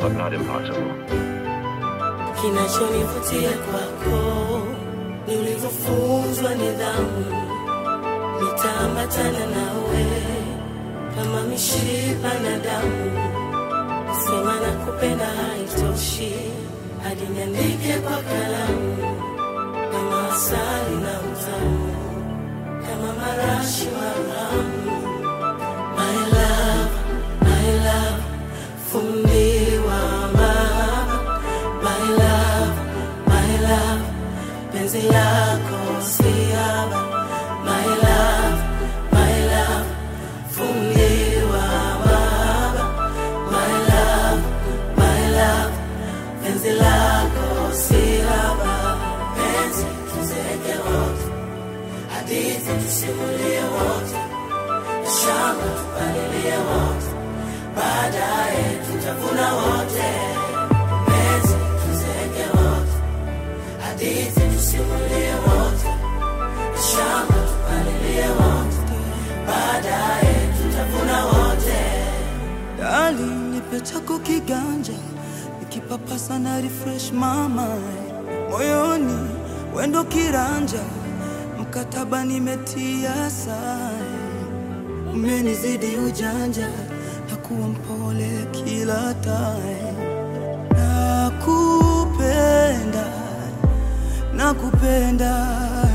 but not impossible. Kinachonivutia kwako ni ulivyofunzwa nidhamu, nitaambatana nawe kama mishipa na damu. Kusema na kupenda haitoshi, hadi niandike kwa kalamu, kama asali na utamu, kama marashi maramu. My love, my love, fundiwa mahaba. My love, my love, penzi lako siaba. My love, my love, fundiwa mahaba. My love, my love, penzi lako siaba. Penzi tuzeke wote, hadithi tusimulie wote shamba tupalilie wote, baadaye tutavuna wote. Penzi tuzeke wote, hadithi tusimulie wote, shamba tupalilie wote, baadaye tutavuna wote. Dali, nipe chako kiganja, nikipapasa na refresh mama moyoni, wendo kiranja, mkataba nimetia sahi, umenizidi ujanja, na kuwa mpole kila time, nakupenda, nakupenda